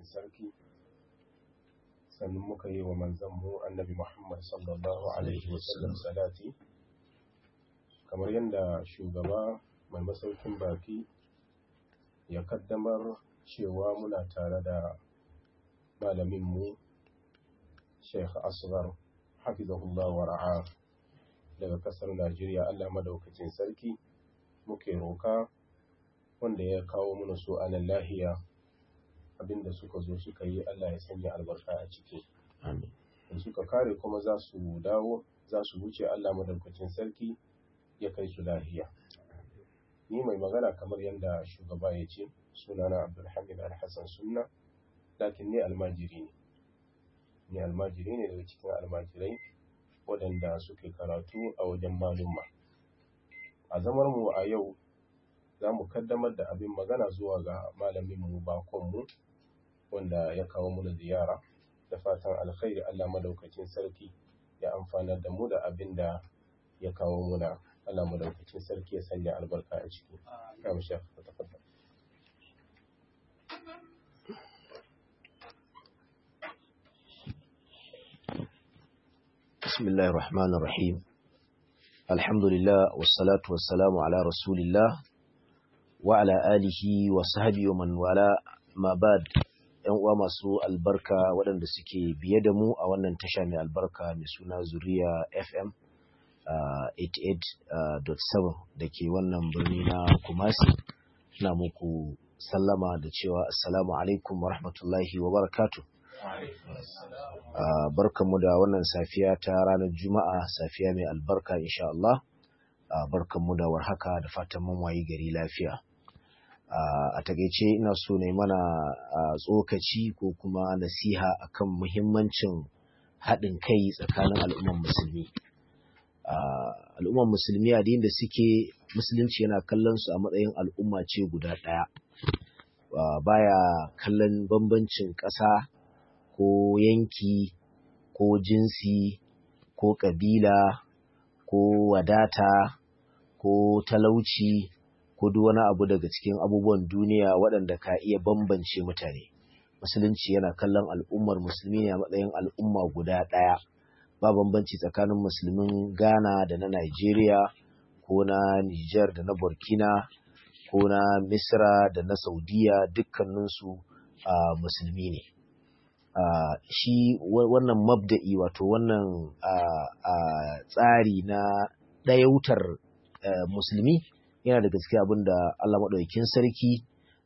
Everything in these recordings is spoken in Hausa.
sarki sannan muka yi wa manzanmu annabi Muhammad sallallahu Alaihi wasallam salati kamar yadda shugaba mai masaukin baki ya kaddamar cewa muna tare da malaminmu Sheikh Asghar hafizahullah wa ra'a daga kasar Najeriya Allah madaukakin sarki muke roka wanda ya kawo mana su a nan lahiya abinda suka zo suka yi Allah ya sanya albarka a ciki amin in suka kare kuma za su dawo za su wuce Allah madaukakin sarki ya kai su lahiya ni mai magana kamar yadda shugaba ya ce sunana Abdulhamid Al-Hassan Sunna lakin ni almajiri ne ni almajiri ne daga cikin almajirai waɗanda suke karatu a wajen malumma a zamar mu a yau za mu kaddamar da abin magana zuwa ga malaminmu bakonmu wanda ya kawo mana ziyara da fatan alkhairi Allah madaukakin sarki ya amfanar da mu da abin da ya kawo muna Allah madaukakin sarki ya sanya albarka a ciki ya mu shafa ta tafaddal بسم الله الرحمن الرحيم الحمد لله والصلاة والسلام على رسول الله وعلى آله وصحبه ومن والاه ما بعد ‘yan uwa masu albarka waɗanda suke biye da mu a wannan tasha mai albarka mai suna zuriya fm 88.7 da ke wannan birni na kumasi na muku sallama da cewa assalamu alaikum wa rahmatullahi wa barakatu barkanmu da wannan safiya ta ranar juma'a safiya mai albarka insha Allah barkanmu da warhaka da fatan mun wayi gari lafiya a takaice ina so ne mana tsokaci ko kuma nasiha akan muhimmancin haɗin kai tsakanin al'umman musulmi al'umman musulmi a da suke musulunci yana kallon su a matsayin al'umma ce guda ɗaya baya kallon bambancin ƙasa ko yanki ko jinsi ko ƙabila ko wadata ko talauci ko duk wani abu daga cikin abubuwan duniya waɗanda ka iya bambance mutane musulunci yana kallon al'ummar musulmi ne a matsayin al'umma guda ɗaya ba bambanci tsakanin musulmin ghana da na nigeria ko na niger da na burkina ko na misra da na saudiya dukkaninsu uh, musulmi ne uh, shi wannan mabda'i wato wannan uh, tsari na ɗayautar musulmi yana da gaske abin da Allah maɗaukin sarki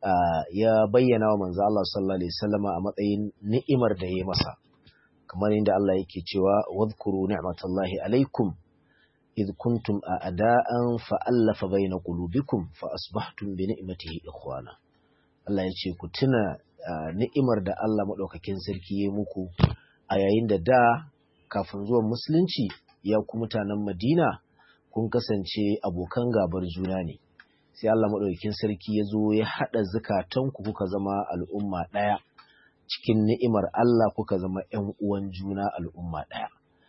ya bayyana wa manzo Allah sallallahu alaihi wasallama a matsayin ni'imar da ya masa kamar yadda Allah yake cewa wadhkuru ni'matallahi alaikum id kuntum a'da'an fa allafa baina qulubikum fa asbahtum bi ni'matihi ikhwana Allah ya ce ku tuna ni'imar da Allah maɗaukakin sarki ya muku a yayin da da kafin zuwan musulunci ya ku mutanen Madina kun kasance abokan gabar juna ne sai Allah maɗaukakin sarki ya zo ya haɗa zukatanku kuka zama al'umma ɗaya cikin ni'imar Allah kuka zama ‘yan uwan juna al'umma ɗaya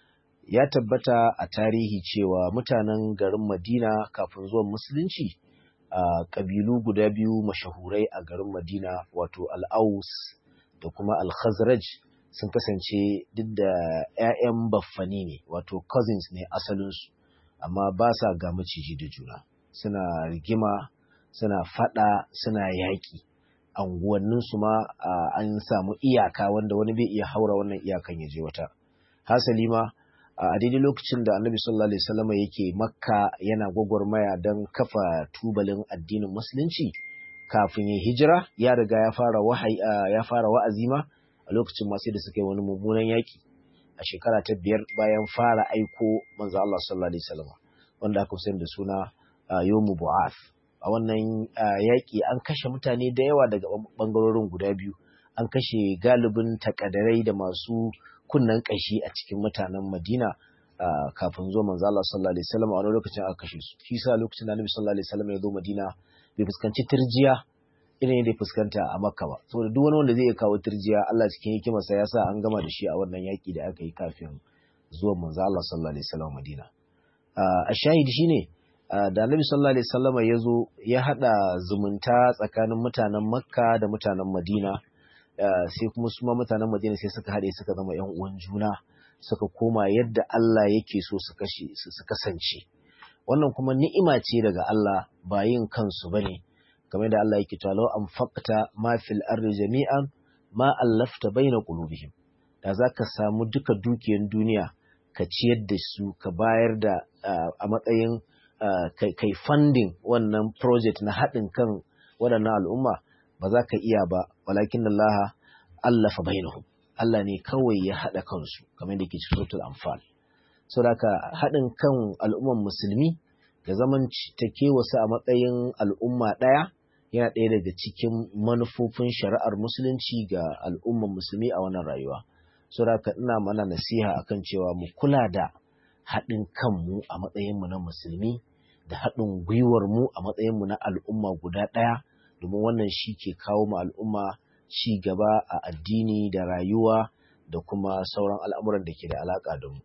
ya tabbata a tarihi cewa mutanen garin Madina kafin zuwan musulunci a ƙabilu guda biyu mashahurai a garin Madina wato al'aus da kuma al-khazraj sun kasance duk da ‘ya'yan baffani ne wato cousins ne asalinsu amma ba sa ga maciji da juna suna rigima suna fada suna yaƙi anguwanninsu ma an samu iyaka wanda wani bai iya haura wannan iyakan ya je wata hasali ma a daidai lokacin da annabi sallallahu alaihi wasallam yake makka yana gwagwarmaya don kafa tubalin addinin musulunci kafin ya hijira ya riga ya fara wahayi ya fara wa'azi ma a lokacin ma sai da suka yi wani mummunan yaƙi a shekara ta biyar bayan fara aiko manzo Allah sallallahu alaihi wasallam wanda aka sayar da suna yomu bu'ath a wannan yaƙi an kashe mutane da yawa daga bangarorin guda biyu an kashe galibin takadarai da masu kunnan kashi a cikin mutanen Madina kafin zo manzo Allah sallallahu alaihi wasallam a wani lokacin aka kashe su shi sa lokacin da Annabi sallallahu alaihi wasallam ya zo Madina bai fuskanci turjiya irin yadda ya fuskanta a Makka ba saboda duk wani wanda zai iya kawo turjiya Allah cikin hikimarsa ya sa an gama da shi a wannan yaƙi da aka yi kafin zuwan manzo Allah sallallahu alaihi wasallam Madina a shahidi shine da Annabi sallallahu alaihi wasallam ya zo ya hada zumunta tsakanin mutanen Makka da mutanen Madina sai kuma su ma mutanen Madina sai suka haɗe suka zama ƴan uwan juna suka koma yadda Allah yake so su kasance wannan kuma ni'ima ce daga Allah ba yin kansu bane kamar da Allah yake cewa law anfaqta ma fil ardi jami'an ma allafta baina qulubihim da zaka samu duka dukiyar duniya ka ciyar da su ka bayar da a matsayin kai funding wannan project na haɗin kan waɗannan al'umma ba za ka iya ba walakin Allah allafa bainahum Allah ne kawai ya haɗa kansu kamar da ke cikin suratul anfal saboda haɗin kan al'umman musulmi da zaman take wasu a matsayin al'umma ɗaya yana ɗaya daga cikin manufofin shari'ar musulunci ga al'umman musulmi a wannan rayuwa saboda ina mana nasiha akan cewa mu kula da haɗin kanmu a matsayinmu na musulmi da haɗin gwiwar mu a matsayinmu na al'umma guda ɗaya domin wannan shi ke kawo mu al'umma ci gaba a addini da rayuwa da kuma sauran al'amuran da ke da alaƙa da mu.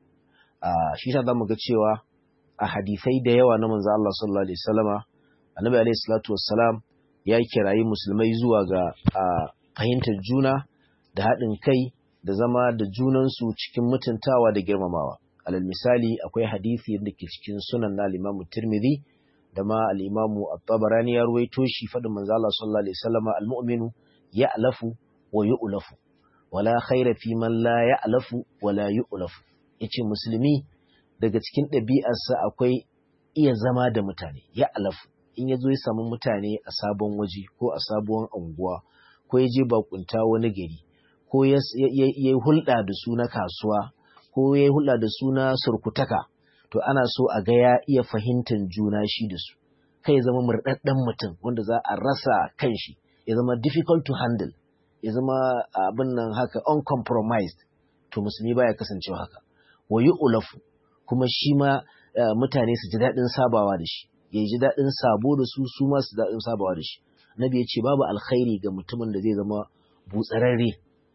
Shi ta zamu ga cewa a hadisai da yawa na manzo Allah sallallahu alaihi wasallama Annabi alaihi salatu wassalam ya kirayi musulmai zuwa ga fahimtar juna da haɗin kai da zama da junansu cikin mutuntawa da girmamawa. Alal misali akwai hadisi da ke cikin sunan na Imam Tirmidhi da ma al-Imam At-Tabarani ya ruwaito shi faɗin manzo Allah sallallahu alaihi wasallama al-mu'minu ya'lafu wa yu'lafu wala khaira fi man la ya'lafu wa la yu'lafu yace musulmi daga cikin ɗabi'arsa akwai iya zama da mutane ya'lafu in yazo ya samu mutane a sabon waje ko a sabuwar unguwa ko ya je bakunta wani gari ko ya yi hulɗa da su na kasuwa ko ya yi hulɗa da su na surkutaka to ana so a ga ya iya fahimtar juna shi da su kai ya zama murɗaɗɗen mutum wanda za a rasa kan shi ya zama difficult to handle ya zama abin nan haka uncompromised to musulmi baya kasancewa haka wa ulafu kuma shi ma mutane su ji daɗin sabawa da shi ya ji daɗin sabo da su su ma su daɗin sabawa da shi nabi ya ce babu alkhairi ga mutumin da zai zama butsararre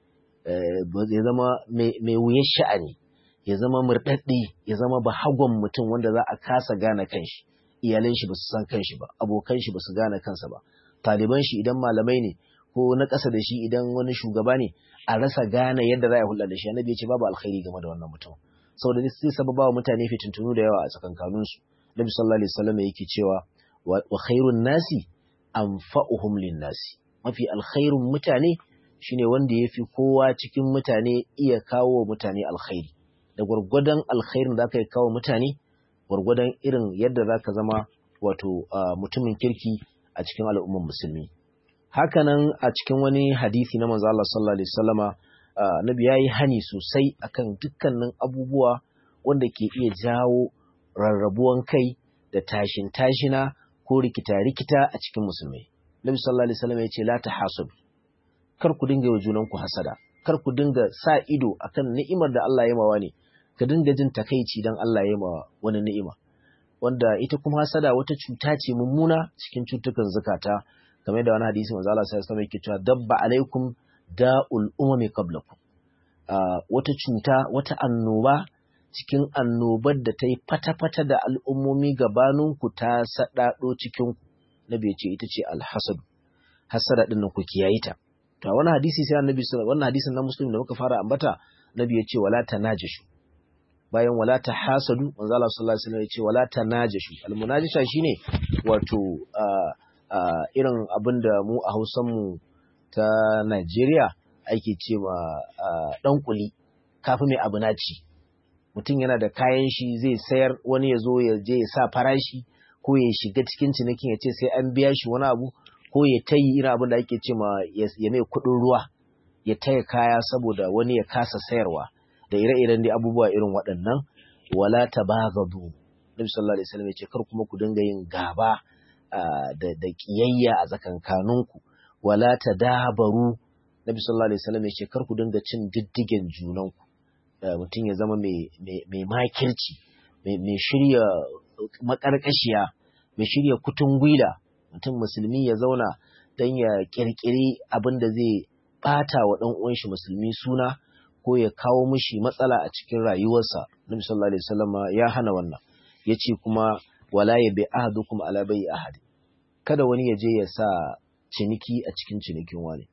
ya zama mai wuyar sha'ani ya zama murɗaɗɗe ya zama bahagon mutum wanda za a kasa gane kanshi iyalan shi ba su san kanshi ba abokan shi ba su gane kansa ba taliban shi idan malamai ne ko na ƙasa da shi idan wani shugaba ne a rasa gane yadda za a hulɗa da shi annabi ya ce babu alkhairi game da wannan mutum saboda zai sababa wa mutane fitintunu da yawa a tsakankanin su nabi sallallahu alaihi wasallam yake cewa wa khairun nasi anfa'uhum lin nasi mafi alkhairun mutane shine wanda yafi kowa cikin mutane iya kawo mutane alkhairi da gwargwadon alkhairin da aka yi kawo mutane gwargwadon irin yadda za ka zama wato mutumin kirki a cikin al'ummar musulmi hakanan a cikin wani hadisi na manzo Allah sallallahu alaihi wasallama nabi yayi hani sosai akan dukkanin abubuwa wanda ke iya jawo rarrabuwan kai da tashin tashina ko rikita rikita a cikin musulmai nabi sallallahu alaihi wasallama yace la tahasud kar ku dinga yi junan ku hasada kar ku dinga sa ido akan ni'imar da Allah ya mawa ne ka dinga jin takaici dan Allah ya ma wani ni'ima wanda ita kuma hasada wata cuta ce mummuna cikin cutukan zakata kamar da wani hadisi manzo Allah sallallahu alaihi wasallam yake cewa dabba alaikum da'ul umami qablakum wata cuta wata annoba cikin annobar da ta yi fata-fata da al'ummomi gabaninku ta saɗaɗo cikin nabi ya ce ita ce alhasad hasada ɗin ku kiyaye ta to wani hadisi sai annabi wannan hadisin na muslim da muka fara ambata nabi ya ce wala tanajashu bayan wala ta hasadu manzo Allah sallallahu alaihi wasallam ya ce wala tanajashu almunajasha shine wato irin abin da mu a Hausan mu ta Najeriya ake ce ma dan kuli kafi mai abu naci mutum yana da kayan shi zai sayar wani ya zo ya je ya sa farashi ko ya shiga cikin cinikin ya ce sai an biya shi wani abu ko ya tayi irin abin da ake ce ma ya mai kuɗin ruwa ya taya kaya saboda wani ya kasa sayarwa da ire-iren dai abubuwa irin waɗannan wala tabagadu Nabi sallallahu alaihi wasallam ya ce kar kuma ku dinga yin gaba da da kiyayya a tsakankaninku wala tadabaru Nabi sallallahu alaihi wasallam ya ce kar ku dinga cin diddigen junanku mutum ya zama mai makirci mai shirya makarkashiya mai shirya kutun gwila mutum musulmi ya zauna don ya kirkiri abin da zai bata wa ɗan uwan shi musulmi suna ko ya kawo mishi matsala a cikin rayuwarsa Nabi sallallahu alaihi wasallam ya hana wannan yace kuma wala ya bi ahadukum ala bai ahad kada wani ya je ya sa ciniki a cikin cinikin wani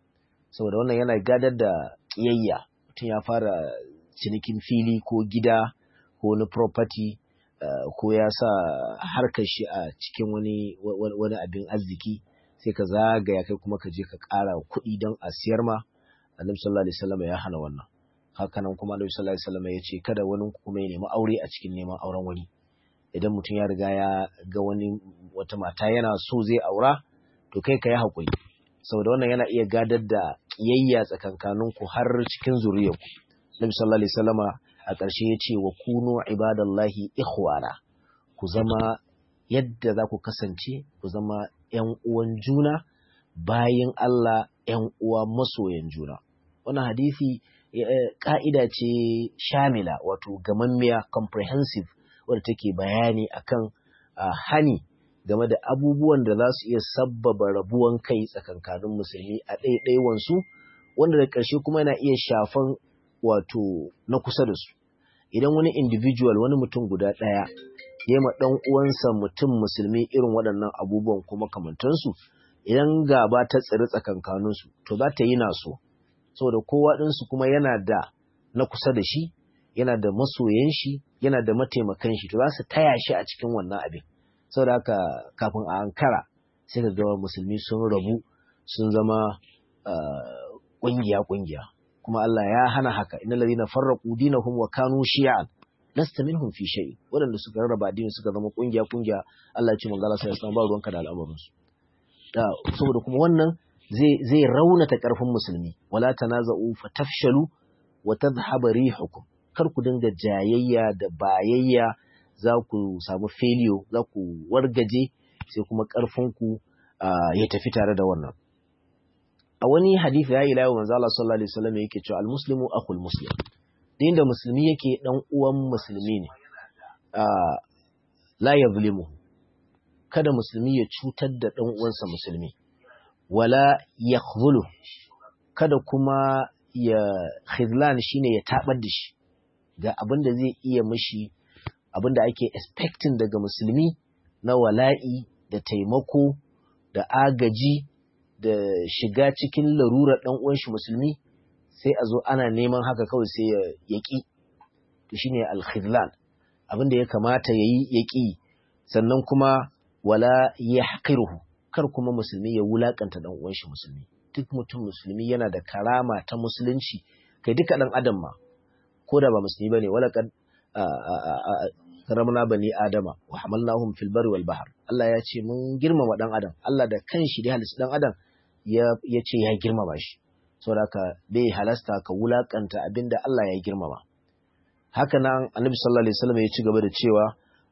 saboda wannan yana gadar da ƙiyayya mutum ya fara cinikin fili ko gida ko wani property uh, ko ya sa harkar shi a cikin wani wani abin arziki sai ka zagaya kai kuma ka je ka ƙara kuɗi don a siyar ma annabi sallallahu alaihi wasallam ya hana wannan hakanan kuma annabi sallallahu alaihi wasallam ya ce kada wani kuma ya nemi aure a cikin neman auren wani idan mutum ya riga ya ga wani wata mata yana so zai aura to kai ka yi haƙuri saboda wannan yana iya gadar da ƙiyayya tsakankaninku har cikin zuriyarku Nabi sallallahu alaihi wasallama a ƙarshe ya ce wa kunu ibadallahi ikhwana ku zama yadda za ku kasance ku zama ƴan uwan juna bayin Allah ƴan uwa masoyan juna wannan hadisi ka'ida ce shamila wato gamammiya comprehensive wadda take bayani akan hani game da abubuwan da za su iya sabbaba rabuwan kai tsakankanin musulmi a ɗaiɗaiwansu wanda da ƙarshe kuma yana iya shafan wato na kusa da su idan wani individual wani mutum guda ɗaya ya ma ɗan uwansa mutum musulmi irin waɗannan abubuwan kuma kamantansu idan gaba ta tsiri tsakankaninsu to za ta yi naso saboda kowa ɗinsu kuma yana da na kusa da shi yana da masoyan shi yana da mataimakan shi to za su taya shi a cikin wannan abin saboda haka kafin a ankara sai ka ga musulmi sun rabu sun zama ƙungiya ƙungiya kuma Allah ya hana haka innal ladina farraqu dinahum wa kanu shi'an lasta minhum fi shay wadanda suka rarraba addini suka zama kungiya kungiya Allah ya ce manzo Allah sai ya ba ruwanka da al'amarin su da saboda kuma wannan zai zai raunata karfin musulmi wala tanaza'u fatafshalu wa tadhhabu rihukum kar ku dinga jayayya da bayayya za ku samu failure za ku wargaje sai kuma karfin ku ya tafi tare da wannan a wani hadisi ya ila manzo Allah sallallahu alaihi wasallam yake cewa al-muslimu akhul muslim din da musulmi yake dan uwan musulmi ne la yazlimu kada musulmi ya cutar da dan uwansa musulmi wala yakhzulu kada kuma ya khizlan shine ya tabar da shi ga abin da zai iya mishi abin da ake expecting daga musulmi na wala'i da taimako da agaji da shiga cikin larurar ɗan uwan shi musulmi sai a zo ana neman haka kawai sai ya yaƙi to shine al-khidlan abin da ya kamata yayi yaƙi sannan kuma wala yahqiruhu kar kuma musulmi ya wulakanta ɗan uwan shi musulmi duk mutum musulmi yana da karama ta musulunci kai duka ɗan adam ma ko da ba musulmi bane wala kad karamna bani adama wa hamalnahum fil barri wal bahr Allah ya ce mun girmama dan adam Allah da kanshi da halitta dan adam ya ce ya girmama shi saboda ka bai halasta ka wulakanta abinda Allah ya girmama haka nan annabi sallallahu alaihi wasallam ya ci gaba da cewa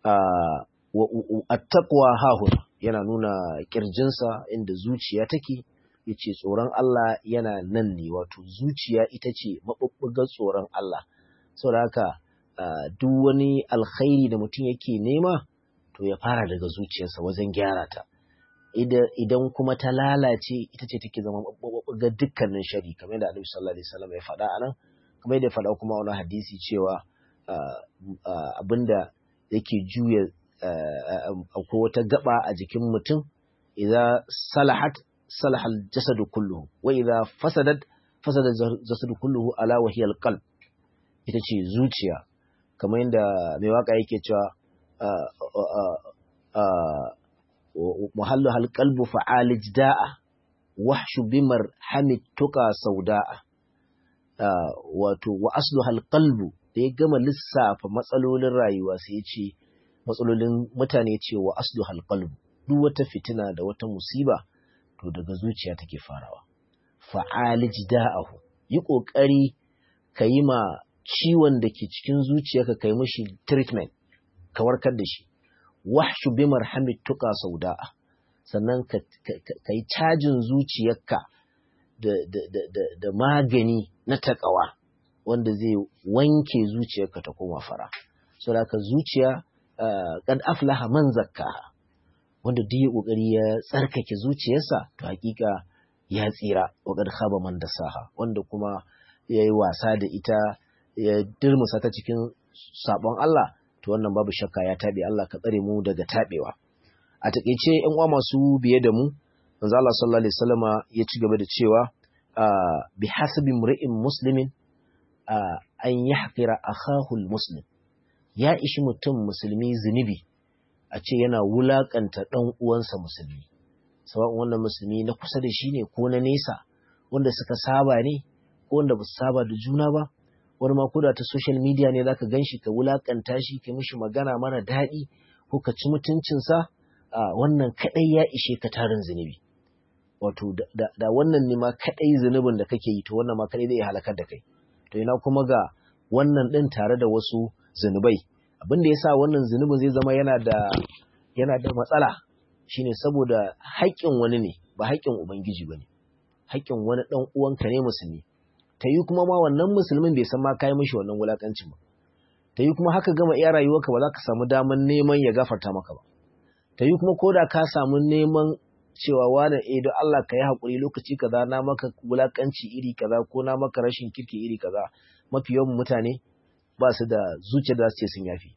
at-taqwa hahun yana nuna kirjinsa inda zuciya take yace tsoron Allah yana nan ne wato zuciya ita ce mabubbugar tsoron Allah saboda haka duk wani alkhairi da mutum yake nema to ya fara daga zuciyarsa wajen gyara ta idan kuma ta lalace ita ce take zama ga dukkanin shari kamar yadda Annabi sallallahu alaihi wasallam ya faɗa anan kuma yadda ya faɗa kuma wani hadisi cewa abinda yake juya akwai wata gaba a jikin mutum idza salahat salaha al-jasadu kulluhu wa idza fasadat fasada al-jasadu kulluhu ala wa hiya al-qalb ita ce zuciya kamar yadda mai waka yake cewa muhallu halqalbu fa'alij da'a wahshu bimar hamid tuka sauda'a wato wa aslu halqalbu da ya gama lissafa matsalolin rayuwa sai ya ce matsalolin mutane ce wa aslu halqalbu duk wata fitina da wata musiba to daga zuciya take farawa fa'alij da'ahu yi kokari ka yi ma ciwon da ke cikin zuciyarka kai mishi treatment ka warkar da shi wahshu bi marhamit tuka sauda'a sannan ka yi cajin zuciyarka da, da, da, da, da magani na takawa wanda zai wanke zuciyarka ta koma fara so da zuciya kad aflaha man zakkaha wanda duk ya kokari ya tsarkake zuciyarsa to hakika ya tsira wa kad khaba man dasaha wanda kuma yayi wasa da ita ya dirmusa ta cikin sabon Allah to wannan babu shakka ya tabe Allah ka tsare mu daga tabewa a takeice ƴan uwa masu biye da mu manzo Allah sallallahu alaihi wasallama ya ci gaba da cewa bi hasabi mri'in muslimin an yahqira akahu muslim ya ishi mutum musulmi zunubi a ce yana wulakanta dan uwansa musulmi sawa'un wannan musulmi na kusa da shi ne ko na nesa wanda suka saba ne ko wanda ba su saba da juna ba wani ma koda ta social media ne zaka ganshi ka wulakanta shi ka mishi magana mara daɗi ko ka ci mutuncinsa wannan kadai ya ishe ka tarin zunubi wato da wannan ne ma kadai zunubin da kake yi to wannan ma kadai zai halakar da kai to ina kuma ga wannan din tare da wasu zunubai abin da yasa wannan zunubin zai zama yana da yana da matsala shine saboda haƙƙin wani ne ba haƙƙin ubangiji bane haƙƙin wani dan uwanka ne musulmi ta yi kuma ma wannan musulmin bai san ma kai mishi wannan wulakancin ba ta yi kuma haka gama iya rayuwarka ba za ka samu daman neman ya gafarta maka ba ta yi kuma koda ka samu neman cewa wani eh don Allah ka yi haƙuri lokaci kaza na maka wulakanci iri kaza ko na maka rashin kirki iri kaza mafi yawan mutane ba su da zuciya da su ce sun yafi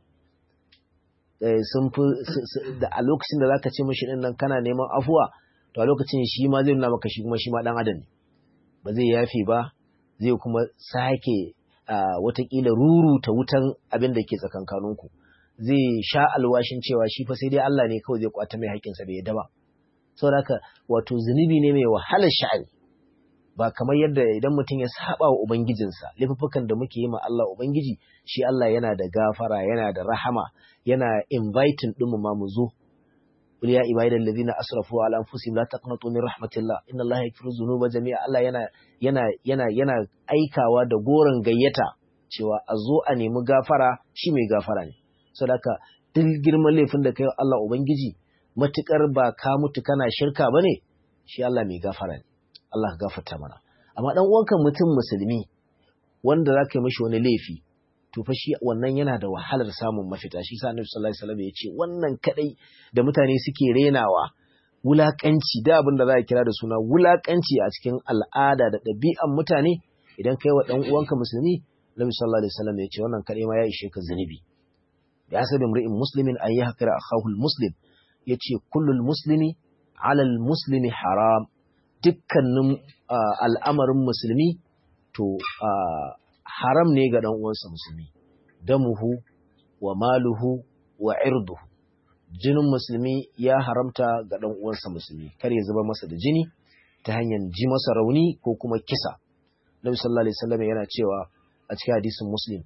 sun fi da a lokacin da zaka ce mishi din nan kana neman afuwa to a lokacin shi ma zai nuna maka shi kuma shi ma dan adam ne ba zai yafi ba zai kuma sake watakila ruruta wutan abin da ke tsakankaninku zai sha alwashin cewa shi fa sai dai Allah ne kawai zai kwata mai haƙƙinsa bai yadda ba saboda haka wato zunubi ne mai wahalar sha'ani ba kamar yadda idan mutum ya saba wa ubangijinsa laifukan da muke yi ma Allah ubangiji shi Allah yana da gafara yana da rahama yana inviting din mu ma mu zo qul ya ibadal ladina asrafu ala anfusihim la taqnatu min rahmatillah inna allaha yaghfiru dhunuba jami'a Allah yana yana yana yana aikawa da goron gayyata cewa a zo a nemi gafara shi mai gafara ne saboda haka duk girman laifin da kai Allah ubangiji matukar ba ka mutu kana shirka bane shi Allah mai gafara ne Allah ka gafarta mana amma dan uwanka mutum musulmi wanda zaka yi mishi wani laifi to fa shi wannan yana da wahalar samun mafita shi sa Annabi sallallahu alaihi wasallam ya ce wannan kadai da mutane suke renawa wulakanci da abin da za a kira da suna wulakanci a cikin al'ada da ɗabi'an mutane idan kai wa dan uwanka musulmi Annabi sallallahu alaihi wasallam ya ce wannan kadai ma ya ishe ka zunubi ya sabi mri'in muslimin an yahqira akahu muslim yace kullul muslimi ala muslimi haram dukkanin al'amarin musulmi to haram ne ga ɗan uwansa musulmi damuhu wa maluhu wa irduhu jinin musulmi ya haramta ga ɗan uwansa musulmi kar ya zuba masa da jini ta hanyar ji masa rauni ko kuma kisa Nabi sallallahu alaihi wasallam yana cewa a cikin hadisin Muslim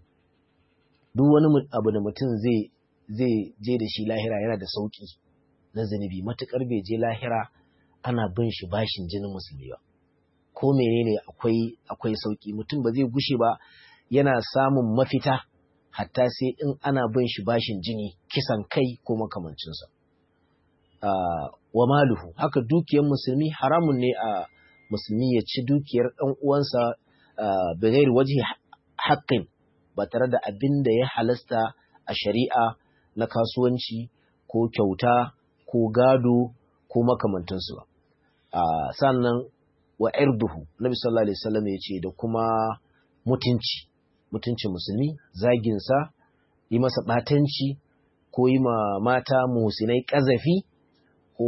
duk wani abu da mutum zai zai je da shi lahira yana da sauki na zunubi matukar bai je lahira ana bin shi bashin jinin musulmi ba ko menene akwai akwai sauki mutum ba zai gushe ba yana samun mafita hatta sai in ana bin shi bashin jini kisan kai ko makamancinsa uh, wa maluhu haka dukiyar musulmi haramun ne a musulmi ya ci dukiyar ɗan uwansa uh, bighairi wajhi haqqin ba tare da abin da ya halasta a shari'a na kasuwanci ko kyauta ko gado ko makamantansu ba uh, sannan wa irduhu nabi sallallahu alaihi wasallam ya ce da kuma mutunci mutuncin musulmi zaginsa yi masa batanci ko yi ma mata musinai ƙazafi ko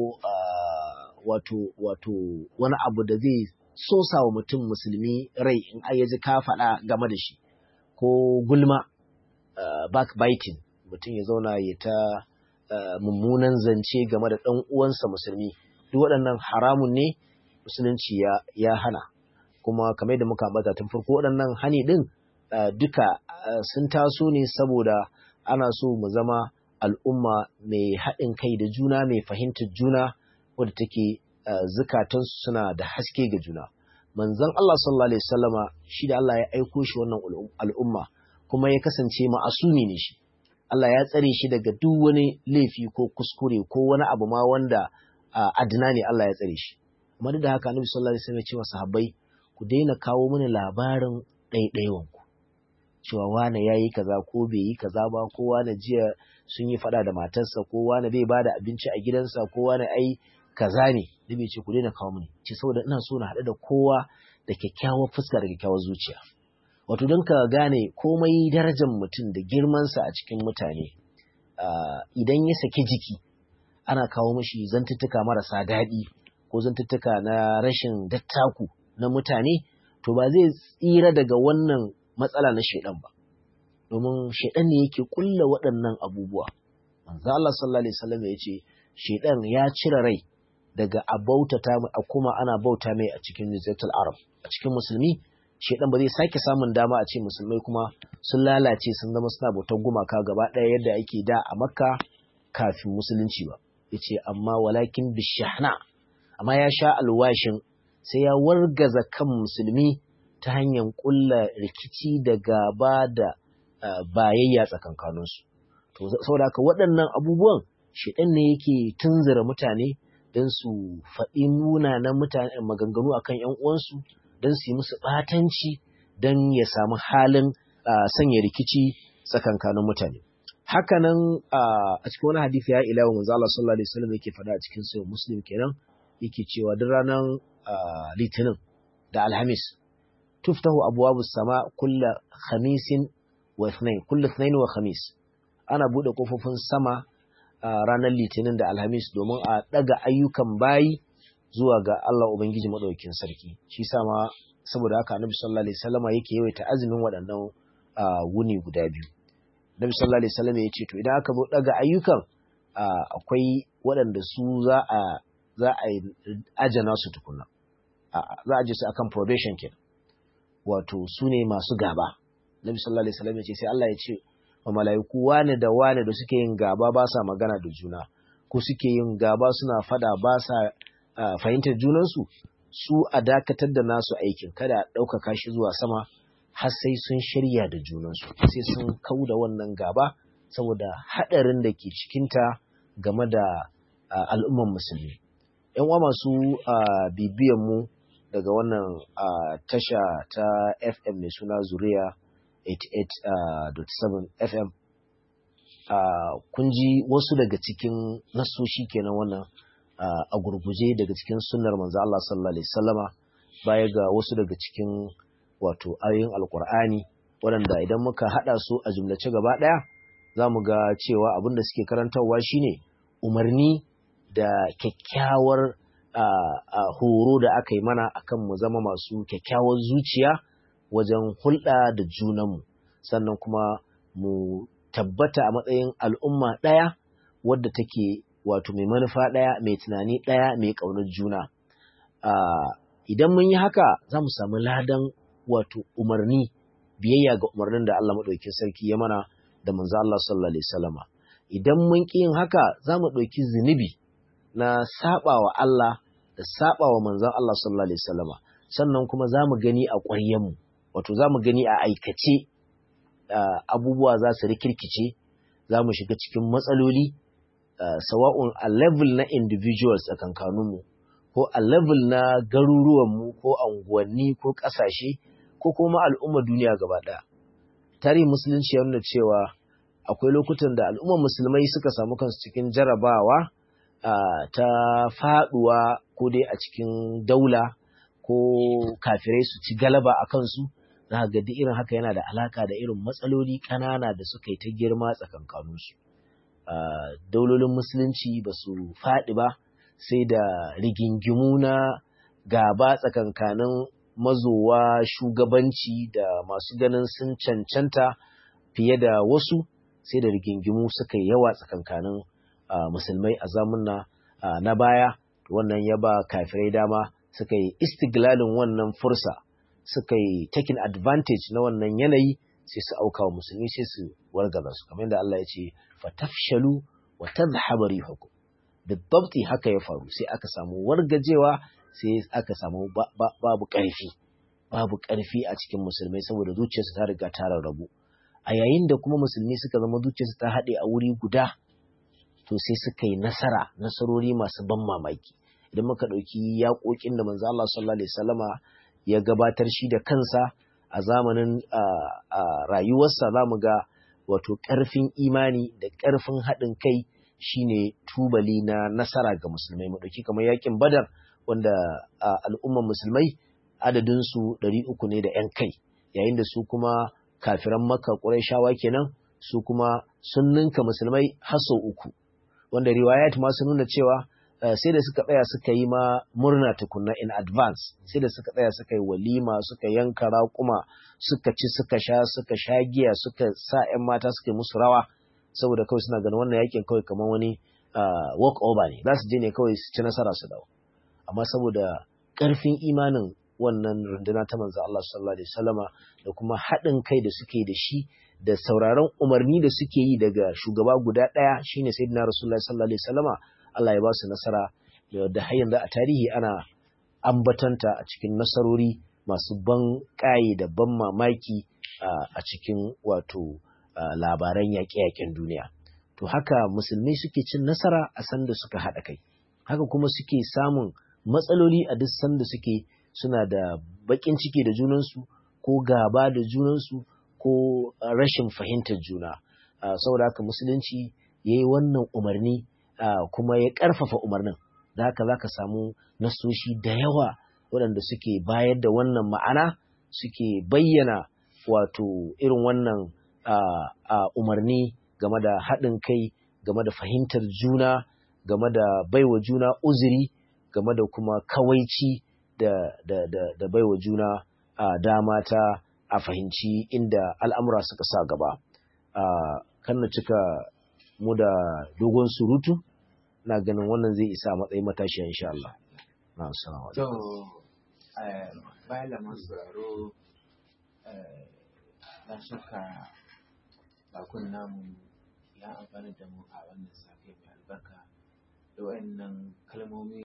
wato wato wani abu da zai sosa wa mutum musulmi rai in ai ji ka faɗa game da shi ko gulma backbiting mutum ya zauna ya ta mummunan zance game da ɗan uwansa musulmi duk waɗannan haramun ne musulunci ya, ya hana kuma kamar da muka ambata tun farko waɗannan hani ɗin uh, duka uh, sun taso ne saboda ana so mu zama al'umma mai haɗin kai da juna mai fahimtar juna wadda take uh, zukatansu suna da haske ga juna manzon Allah sallallahu alaihi wasallama shi da Allah ya aiko shi wannan al'umma kuma ya kasance ma'asumi ne shi Allah ya tsare shi daga duk wani laifi ko kuskure ko wani abu ma wanda adina ne Allah ya tsare shi amma duk da haka annabi sallallahu alaihi wasallam ya ce wa sahabbai ku daina kawo mini labarin ɗaiɗaiwan ku cewa wane yayi kaza ko bai yi kaza ba ko wane jiya sun yi fada da matarsa ko wane bai bada abinci a gidansa ko wane ai kaza ne da bai ce ku daina kawo mini ce saboda ina so na haɗu da kowa da kyakkyawar fuska da kyakkyawar zuciya wato don ka gane komai darajar mutum da girmansa a cikin mutane idan ya saki jiki ana kawo mashi zantuttuka marasa daɗi ko zantuttuka na rashin dattaku na mutane to ba zai tsira daga wannan matsala na shaidan ba domin shaidan ne yake kulla waɗannan abubuwa manzo Allah sallallahu alaihi wasallam ya ce shaidan ya cire rai daga a bautata a kuma ana bauta mai a cikin Jaziratul Arab a cikin musulmi shaidan ba zai sake samun dama a ce musulmai kuma sun lalace sun zama suna bautar gumaka gaba ɗaya yadda ake da a Makka kafin musulunci ba yace amma walakin bishahna amma ya sha alwashin sai ya wargaza kan musulmi ta hanyar kulla rikici da gaba da bayayya tsakankaninsu. To, saboda haka waɗannan abubuwan shiɗan ne yake tunzura mutane don su faɗi munanan mutane maganganu akan ‘yan uwansu don su yi musu ɓatanci don ya samu halin sanya rikici tsakankanin mutane. Hakanan a cikin wani hadisi ya ilawa manzo Allah sallallahu alaihi wasallam yake faɗa a cikin sahih Muslim kenan yake cewa duk ranar litinin da alhamis tuftahu abwabu sama kulla khamisin wa ithnain kullu ithnain wa khamis ana bude kofofin sama ranar litinin da alhamis domin a daga ayyukan bayi zuwa ga Allah ubangiji madaukakin sarki shi sama saboda haka annabi sallallahu alaihi wasallama yake yawaita azumin waɗannan wuni guda biyu Nabi sallallahu alaihi wasallam ya ce to idan aka zo daga ayyukan akwai waɗanda su za a za a ajana su tukuna za a je su akan probation ke wato su ne masu gaba Nabi sallallahu alaihi wasallam ya ce sai Allah ya ce wa mala'iku wane da wane da suke yin gaba ba sa magana da juna ko suke yin gaba suna fada ba sa fahimtar junansu su a dakatar da nasu aikin kada a ɗaukaka shi zuwa sama har sai sun shirya da junansu sai sun kau da wannan gaba saboda haɗarin da ke cikinta game da al'umman musulmi. ‘Yan uwa masu bibiyan mu daga wannan tasha ta FM mai suna Zuriya 88.7 FM kun ji wasu daga cikin nasoshi kenan wannan a gurguje daga cikin sunnar manzo Allah sallallahu alaihi wasallama baya ga wasu daga cikin wato ayoyin alkur'ani waɗanda idan muka haɗa su a jumlace gaba ɗaya za mu ga cewa abin da suke karantarwa shine umarni da kyakkyawar horo da aka yi mana akan mu zama masu kyakkyawar zuciya wajen hulɗa da junanmu sannan kuma mu tabbata a matsayin al'umma ɗaya wadda take wato mai manufa ɗaya mai tunani ɗaya mai ƙaunar juna idan mun yi haka za mu samu ladan wato umarni biyayya ga umarnin da Allah maɗauki sarki ya mana da manzo Allah sallallahu alaihi wasallama idan mun ƙi yin haka za mu ɗauki zunubi na saɓawa Allah da saɓawa manzon Allah sallallahu alaihi wasallama sannan kuma za mu gani a ƙwaryenmu wato za mu gani a aikace abubuwa za su rikirkice za mu shiga cikin matsaloli sawa'un a level na individuals a kankanunmu ko a level na garuruwanmu ko anguwanni ko ƙasashe ko kuma al'ummar duniya gaba ɗaya. Tarihin musulunci ya nuna cewa akwai lokutan da al'ummar musulmai suka samu kansu cikin jarabawa ta faɗuwa ko dai a cikin daula ko kafirai su ci galaba a kansu za ga duk irin haka yana da alaka da irin matsaloli ƙanana da suka yi ta girma tsakankaninsu. Daulolin musulunci ba su faɗi ba sai da rigingimu na gaba tsakankanin mazowa shugabanci da masu ganin sun cancanta fiye da wasu sai da rigingimu suka yi yawa tsakankanin musulmai a zamuna na baya wannan ya ba kafirai dama suka yi istiglalin wannan fursa suka yi taking advantage na wannan yanayi sai su auka wa musulmi sai su wargaza su kamar yadda Allah ya ce fatafshalu wa tadhhabu rihukum bidabti haka ya faru sai aka samu wargajewa sai aka samu babu ƙarfi babu ƙarfi a cikin musulmai saboda zuciyarsu ta riga ta rarrabu a yayin da kuma musulmi suka zama zuciyarsu ta haɗe a wuri guda to sai suka yi nasara nasarori masu ban mamaki idan muka ɗauki yaƙoƙin da manzo Allah sallallahu alaihi wasallama ya gabatar shi da kansa a zamanin rayuwarsa za mu ga wato ƙarfin imani da ƙarfin haɗin kai shine tubali na nasara ga musulmai mu ɗauki kamar yakin badar wanda al'umman musulmai adadinsu ɗari uku ne da ‘yan kai yayin da su kuma kafiran maka ƙurayshawa kenan su kuma sun ninka musulmai har sau uku wanda riwayat ma sun nuna cewa sai da suka tsaya suka yi ma murna tukunna in advance sai da suka tsaya suka yi walima suka yanka raƙuma suka ci suka sha suka sha giya suka sa 'yan mata suka yi musu rawa saboda kawai suna ganin wannan yakin kawai kamar wani walk over ne za su je ne kawai su ci nasara su dawo amma saboda ƙarfin imanin wannan runduna ta manzo Allah sallallahu alaihi wasallama da kuma haɗin kai da suke da shi da sauraron umarni da suke yi daga shugaba guda ɗaya shine sayyidina rasulullahi sallallahu alaihi wasallama Allah ya ba su nasara da har yanzu a tarihi ana ambatanta a cikin nasarori masu ban ƙaye da ban mamaki a cikin wato labaran yaƙe-yaƙen duniya to haka musulmai suke cin nasara a sanda suka haɗa kai haka kuma suke samun matsaloli a duk sanda suke suna da baƙin ciki da junansu ko gaba da junansu ko rashin fahimtar juna saboda haka musulunci ya yi wannan umarni kuma ya ƙarfafa umarnin da haka za ka samu nasoshi da yawa waɗanda suke bayar da wannan ma'ana suke bayyana wato irin wannan umarni game da haɗin kai game da fahimtar juna game da baiwa juna uzuri game da kuma kawaici da, da, da, da baiwa juna dama ta a fahimci inda al'amura suka sa gaba kan na cika mu da dogon surutu na ganin wannan zai isa matsayin matashi insha Allah. Na assalamu To bayan da masu sauraro na shaka bakun namu ya amfani da mu a wannan safe mai albarka da wayannan kalmomi